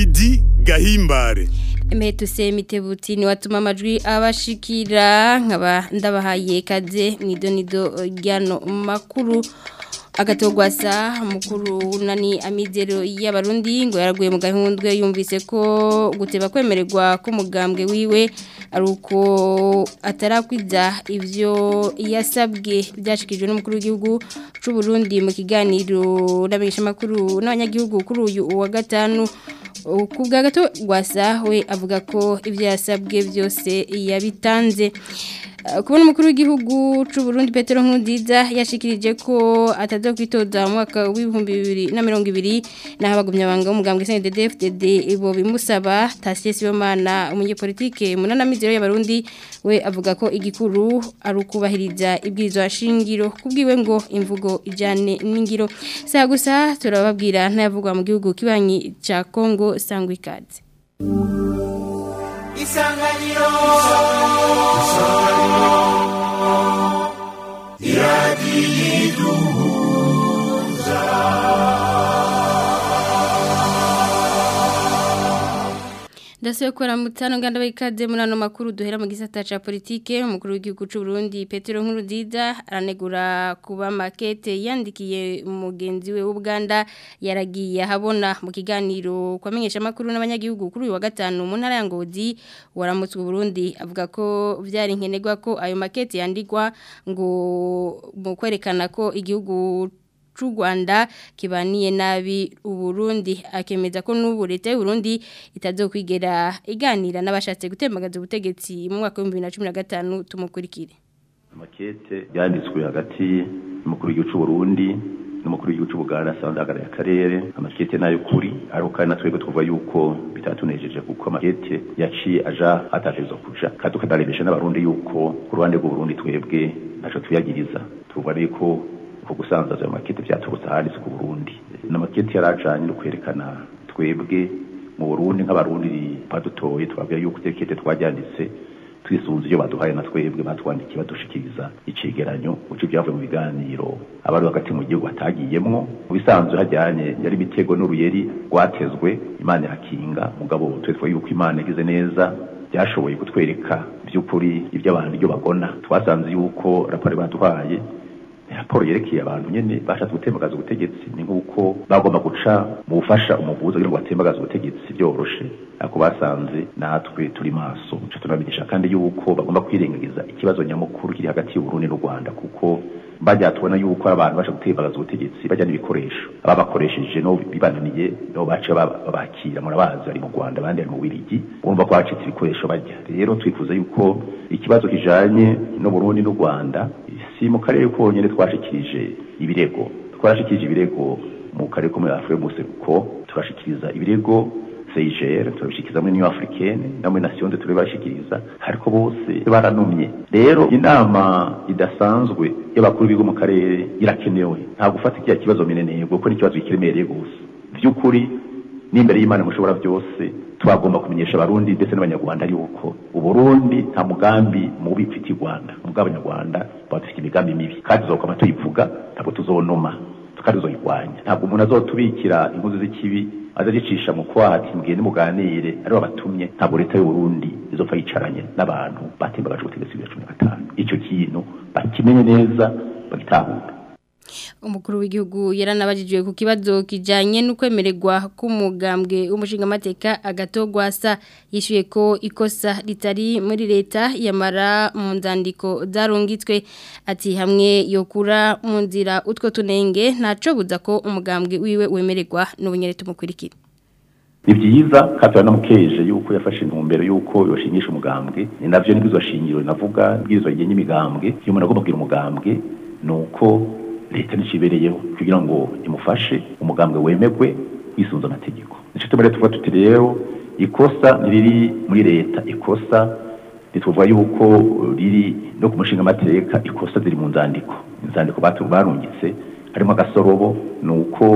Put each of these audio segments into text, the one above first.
Lidi Gahimbare Emetuse mitebuti ni watuma amajwi abashikira nkaba ndabahaye kaze mwidonido ryano makuru agatogwasa mukuru nani amizero y'abarundi ngo yaraguye mu gahundwe yumvise ko guteba kwemererwa k'umugambwe wiwe ari uko atarakwiza ivyo yasabwe byashikijwe n'umukuru w'igihugu c'u Burundi mu kiganiro n'abisha makuru n'abanyagihugu kuri uyu wa gatanu ku bwa gato gwasa we avuga ko ibyo yasabwe byose yabitanze kubona umukuru w'igihugu cy'u Burundi Petero Nkurunziza yashikirije ko ataza kwitoza mu mwaka w'ibihumbi bibiri na mirongo ibiri naho abagumya banga umugambwe CNDD-FDD bo bimusaba Tasie Sibomana umunyepolitike munana mizero y'abarundi we avuga ko igikuru ari ukubahiriza ibwirizwa shingiro kubwiwe ngo imvugo ijane n'ingiro saa gusa turababwira ntayavugwa mu gihugu kibanyi ca Kongo sangwa ikaze isanganiro Ndase kora mutano nganda bayikaze muri ano makuru duhera mu gisata ca politike umukuru w'igihugu c'u Burundi Petero Nkurunziza aranegura kuba makete yandikiye umugenzi we w'Uganda yaragiye habona mu kiganiro kwamenyesha makuru n'abanyagihugu kuri uyu wa gatanu mu ntara ya Ngozi waramutse u Burundi avuga ko vyari nkenegwa ko ayo makete yandikwa ngo mu kwerekana ko igihugu c'u Rwanda kibaniye nabi uburundi akemeza ko n'ubu leta y'u Burundi itazokwigera iganira n'abashatse gutembagaza ubutegetsi mu mwaka wa 2015 tumukurikire amakete yanditswe hagati y'umukuru w'igihugu c'u Burundi n'umukuru w'igihugu c'u Buganda sandagara ya karere amakete nayo kuri ariko kandi natwebwe tuvuga yuko bitatunejeje kuko amakete yaciye aja atatezo kuja kandi tukadarebesha n'abarundi yuko ku ruhande rw'u Burundi twebwe naco tuyagiriza tuvuga yuko ko gusanzaza ayo makete byaturutse ahanditse ku Burundi n'amakete yarajanye no kwerekana twebwe mu Burundi nk'abarundi badutoye twabwira yuko tekete twaryanditse twisunze iyo baduhaye na twebwe batwandikiye badushikiriza icegeranyo uco byavuye mu biganiro abari hagati mu gihugu batagiyemwo mu bisanzwe hajyanye yari imitego n'uruyeri rwatezwe imana irakinga mugabo twetwe yuko imana igize neza byashoboye kutwereka by'ukuri ibyo abantu ibyo bagona twasanze yuko raporo baduhaye raporo yerekeye abantu nyene bashatse gutembagaza ubutegetsi ni nk'uko bagomba guca mu bufasha umuvuzo kugira ngo batembagaze ubutegetsi byoroshe ariko basanze natwe turi maso ca tunamenyesha kandi yuko bagomba kwirengagiza ikibazo nyamukuru kiri hagati y'uburundi n'u rwanda kuko bajya tubona yuko abantu basha gutembagaza ubutegetsi bajya n'ibikoresho ababakoresheje no bibananiye no baca babakira murabazi bari mu rwanda abandi bari mu wirigi urumva ko hacitse ibikoresho bajya rero twifuza yuko ikibazo kijanye n'uburundi n'u rwanda si mu karere konyine twashikirije ibirego twarashikirije ibirego mu karere ko muri afurika y'umuseruko turashikiriza ibirego CIGR turabishikiriza muri Union Africaine na muri Nation de turabashikiriza ariko bose baranumye rero inama idasanzwe y'abakuru bigo mu karere irakenewe nta gufata ikiya kibazo mineneye kuko ni ikibazo kiremereye gose by'ukuri n'imbere y'Imana mushobora byose twagomba kumenyesha abarundi ndetse n'abanyarwanda yuko uburundi nta mugambi mubi ufite i rwanda mugabo abanyarwanda bafite imigambi mibi kandi tuzokwama tuyivuga ntabwo tuzonoma kandi tuzoyirwanya ntabwo umuntu azotubikira inkozi z'ikibi azagicisha mu kwati mugende muganire aribo batumye ntabwo leta y'uburundi izopfa yicaranye n'abantu batembagaje ubutegetsi bwa cumi na gatanu icyo kintu bakimenye neza bagitahura umukuru w'igihugu yaranabajijwe ku kibazo kijanye n'ukwemererwa k'umugambwe w'umushingamateka agatogwasa yishuye ko ikosa ritari muri leta yamara mu nzandiko zarungitswe ati hamwe yokura mu nzira utwo tunenge ntaco buza ko umugambwe wiwe wemererwa n'ubunyere tumukurikira ni byiza kandi turanamukeje yuko yafashe intumbero yuko yoshingisha umugambwe ni navyo nibwirizwa shingiro navuga nibwirizwa rigenye imigambwe iyo umuntu agomba kugira umugambwe ni uko leta nicibereyeho kugira ngo imufashe umugambwe wemegwe wisunze amategeko nico tumere tuvuga tuti rero ikosa niriri muri leta ikosa ntituvuga yuko riri no ku mushinga amateka ikosa ziri mu nzandiko inzandiko barungitse harimo agasorobo ni uko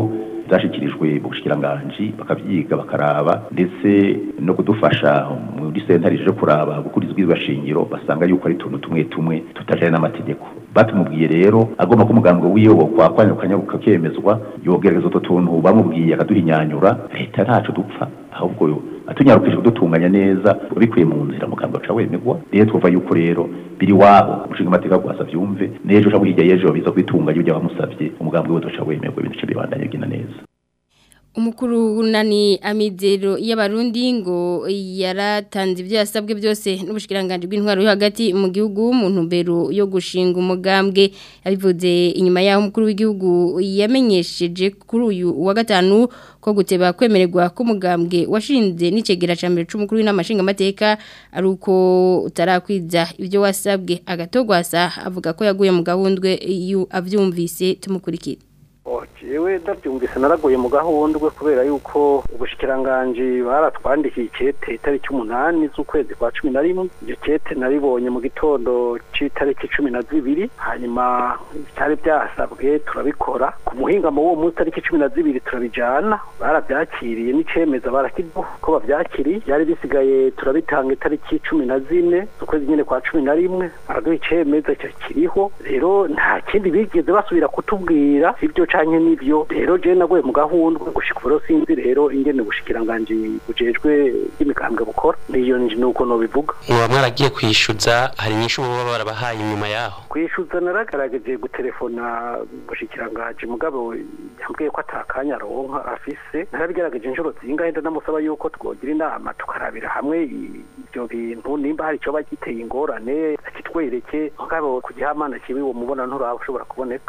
zashikirijwe mu bushikiranganji bakavyiga bakaraba ndetse no kudufasha muri sentare je kuraba gukurizwa ibashingiro basanga yuko ari tuntu tumwe tumwe tutajanye n'amategeko batumubwiye rero agomba ko umugambwe wiwe wokwakwanira ukanyaruka kemezwa yogerageza utwo tuntu bamubwiye akaduhinyanyura leta ntaco dupfa ahubwo atunyarukije kudutunganya neza bikuye mu nzira mugambwe aca wemegwa rero twumva yuko rero biri wabo umushinga amateka gwasa vyumve n'ejo canke hirya y'ejo biza kwitunganya ibyo bamusavye umugambwe we uzoca wemegwa ibintu bice bibandanye bigenda neza umukuru wunani amizero y'abarundi ngo yaratanze ibyo yasabwe byose n'ubushikiranganje bw'intwaro yo hagati mu gihugu mu ntumbero yo gushinga umugambwe yabivuze inyuma y'aho umukuru w'igihugu yamenyesheje kuri uyu wa gatanu ko guteba kwemererwa k'umugambwe washinze n'icegera ca mbere c'umukuru w'inamashinga amateka ari uko utarakwiza ibyo wasabwe agatogwasa avuga ko yaguye mu gahundwe avyumvise tumukurikira jewe ndabyumvise naraguye mu gahundwe kubera yuko ubushikiranganji baratwandikiye ikete itariki umunani z'ukwezi kwa cumi na rimwe iryo kete naribonye mu gitondo c'itariki cumi na zibiri hanyuma byari byasabwe turabikora ku muhingamo w'uwo munsi tariki cumi na zibiri turabijana barabyakiriye n'icemeza barakiduha ko bavyakiriye byari bisigaye turabitanga itariki cumi na zine z'ukwezi nyene kwa cumi na rimwe baraduha icemeza kiriho rero nta kindi bigeze basubira kutubwira sibyo canke n'ivyo rero je naguye mu gahundwe gushika ubu sinzi rero ingene ubushikiranganji bujejwe bw'imikambwe bukora niyo nuko nobivuga muba mwaragiye kwishyuza hari nyinshi uba barabahaye inyuma yaho kwishyuza naragerageje gutelefona ubushikiranganji mugabo yambwiye ko atakanya aronka afise narabigerageje inshuro zingahe ndanamusaba yuko twogira inama tukarabira hamwe ibyo bintu nimba hari icyo bagiteye ingorane akitwereke mugabo ku gihamana kibi uwo mubona nturashobora kuboneka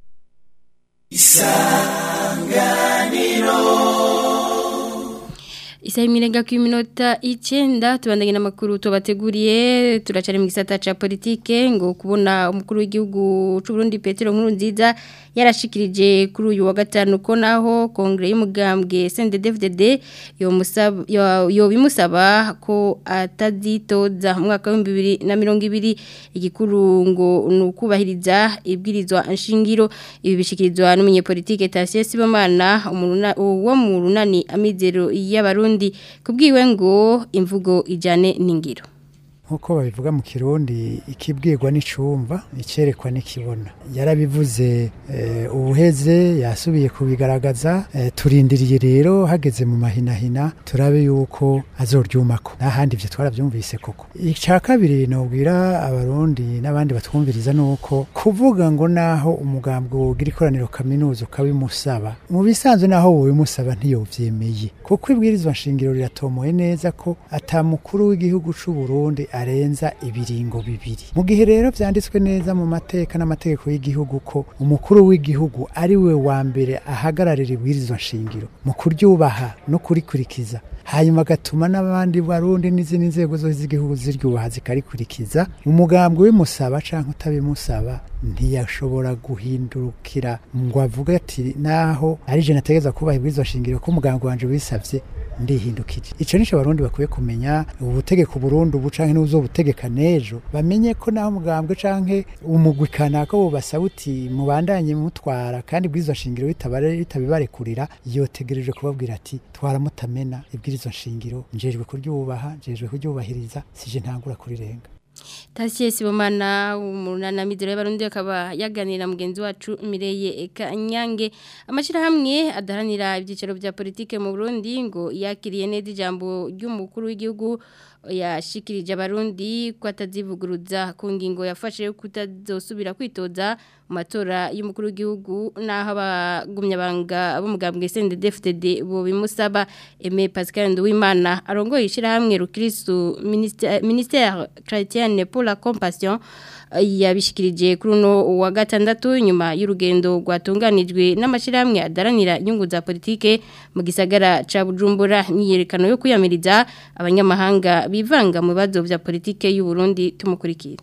isanganiro Isa imirenga ku minota icyenda tubandanye n'amakuru tubateguriye turacari mu gisata ca politike ngo kubona umukuru w'igihugu c'u Burundi Petero Nkurunziza yarashikirije kuri uyu wa gatanu ko naho kongre y'umugambwe CNDD-FDD yo musaba yo bimusaba ko atazitoza mu mwaka wa 2020 igikuru ngo nukubahiriza ibwirizwa nshingiro ibi bishikirizwa n'umunyepolitike Tasie Sibomana wo mu runani amizero y'abarundi kubwiwe ngo imvugo ijane n'ingiro nkuko babivuga mu kirundi ikibwirwa n'icumva icyerekwa n'ikibona yarabivuze ubuheze yasubiye kubigaragaza turindiriye rero hageze mu mahinahina turabe yuko azoryumako n'ahandi ibyo twarabyumvise koko icya kabiri nubwira abarundi n'abandi batwumviriza ni uko kuvuga ngo naho umugambwe wogira ikoraniro kaminuza ukabimusaba mu bisanzwe naho wobimusaba ntiyobyemeye kuko ibwirizwa nshingiro riratomoye neza ko atamukuru w'igihugu cy'u Burundi arenza ibiringo bibiri mu gihe rero byanditswe neza mu mateka n'amategeko y'igihugu ko umukuru w'igihugu ari we wa mbere ahagararira ibwirizwa nshingiro mu kuryubaha no kurikurikiza hanyuma agatuma n'abandi barundi n'izindi nzego zose z'igihugu ziryubaha zikarikurikiza umugambwe w'imusaba cyangwa utabimusaba ntiyashobora guhindukira ngo avuge ati naho ari je nategeza kubaha ibwirizwa nshingiro ko umugambwe wanje wisavye ndihindukije ico nico abarundi bakwiye kumenya ubutegeko Burundi ubu canke n'uzobutegeka nejo bamenye ko naho umugambwe canke umugwi kanaka bo basaba uti mubandanye mutwara kandi bwizo shingiro bitabare bitabibarekurira yotegereje kubabwira ati twaramutamena ibwirizo nshingiro njejwe kuryubaha njejwe kuryubahiriza sije ntangura kurirenga Tasiye Sibomana umunana midero y'abarundi akaba yaganira mugenzi wacu Mireye Kanyange amashira hamwe adaranira ibyicaro bya politike mu Burundi ngo yakiriye neza ijambo ry'umukuru w'igihugu yashikirije abarundi ko atazivuguruza ku ngingo yafashe kutazosubira kwitoza mu matora y'umukuru w'igihugu naho abagumya banga b'umugambwe CNDD-FDD bo bimusaba Aimé Pascal Nduwimana arongoye ishirahamwe Rukristo ministère chrétienne pour la compassion yabishikirije kuri uno wa gatandatu nyuma y'urugendo rwatunganijwe n'amashyirahamwe adaranira inyungu za politike mu gisagara ca Bujumbura niyerekano yo kwiyamiriza abanyamahanga bivanga mu bibazo vya politike y'u Burundi tumukurikira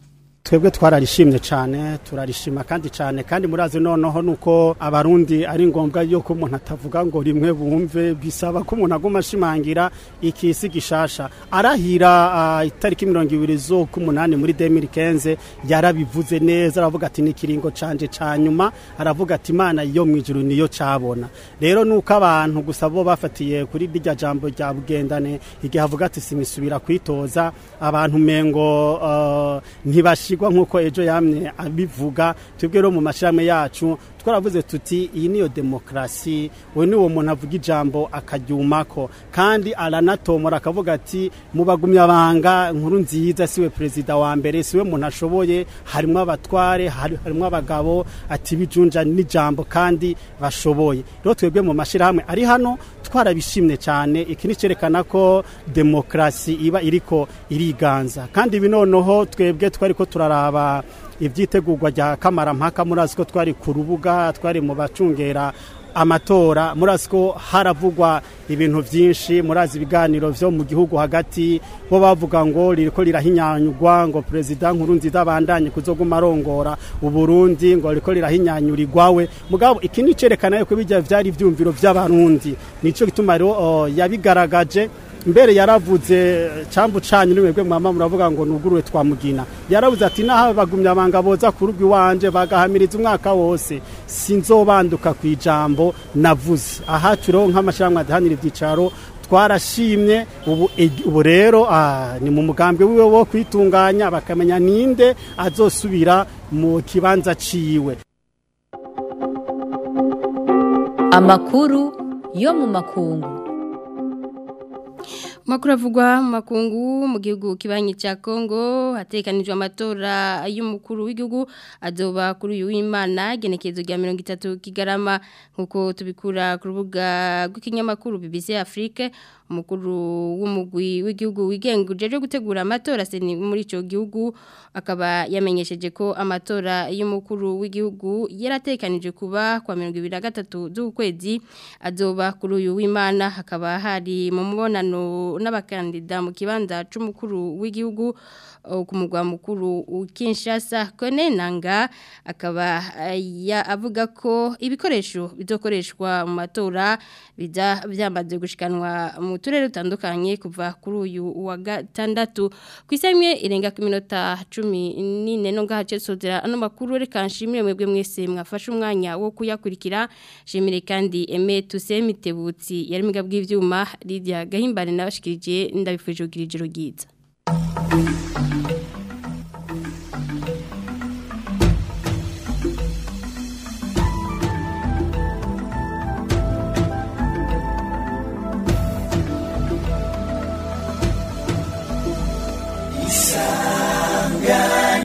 twebwe twararishimye cyane turarishima kandi cyane kandi murazi noneho nuko abarundi ari ngombwa yuko umuntu atavuga ngo rimwe bumve bisaba ko umuntu aguma ashimangira ikisi gishasha arahira uh, itariki mirongo ibiri z'ukumunani muri 2015 yarabivuze neza aravuga ati ni kiringo canje ca nyuma aravuga ati imana yo mwijuru niyo cabona rero nuko abantu gusa bo bafatiye kuri rya jambo rya bugendane igihe avuga ati simisubira kwitoza abantu mengo uh, ntibashigwa nkuko ejo yamye abivuga twebwe rero mu mashirahamwe yacu twaravuze tuti iyi niyo demokrasi we ni uwo muntu avuga ijambo akaryumako kandi aranatomora akavuga ati mu bagumyabanga nkuru nziza siwe perezida wa mbere siwe muntu ashoboye harimo abatware harimo abagabo ati bijunja n'ijambo kandi bashoboye rero twebwe mu mashyirahamwe ari hano twarabishimye cyane iki ni cyerekana ko demokrasi iba iriko iriganza kandi ibi noneho twebwe twari ko turaraba ibyitegurwa rya kamarampaka murazi ko twari ku rubuga twari mu bacungera amatora murazi ko haravugwa ibintu byinshi murazi ibiganiro byo mu gihugu hagati bo bavuga ngo ririko rirahinyanyurwa ngo perezida nkuru nziza abandanye kuzoguma arongora uburundi ngo ririko rirahinyanyurirwawe mugabo iki ni cerekana yuko bijya vyari ivyumviro vy'abarundi nico gituma rero uh, yabigaragaje mbere yaravuze cambu canyu nimwebwe mwama muravuga ngo nugurure twamugina yaravuze ati naho bagumya abanga boza ku rugo iwanje bagahamiriza umwaka wose sinzobanduka ku ijambo navuze aha turiho nk'amashyirahamwe adahanira ibyicaro twarashimye ubu ubu rero ni mu mugambi wiwe wo kwitunganya bakamenya ninde azosubira mu kibanza ciwe amakuru yo mu makungu Makuru avugwa mu makungu mu gihugu kibanyi cya Kongo hatekanijwe amatora y'umukuru w'igihugu azoba kuri uyu w'Imana genekezo rya 30 kigarama nkuko tubikura ku rubuga rw'ikinyamakuru BBC Afrique umukuru w'umugwi w'igihugu wigenga ujeje gutegura amatora seni muri ico gihugu akaba yamenyesheje ko amatora y'umukuru w'igihugu yaratekanije kuba kwa 2023 z'ukwezi azoba kuri uyu w'Imana hakaba hari mu mubonano n'abakandida mu kibanza c'umukuru w'igihugu ku mugwa mukuru Kinshasa Kone Nanga akaba ya avuga ko ibikoresho bizokoreshwa mu matora bija byamaze gushikanwa mu turere dutandukanye kuva kuri uyu wa gatandatu ku isamye irenga ku minota 14 no ngahace sozera ano makuru reka nshimire mwebwe mwese mwafashe umwanya wo kuyakurikira shimire kandi Aime Tusemitebutsi yari miga bw'ivyuma Lydia Gahimbare nabashikirije ndabifuje kugira ijoro ryiza Thank you.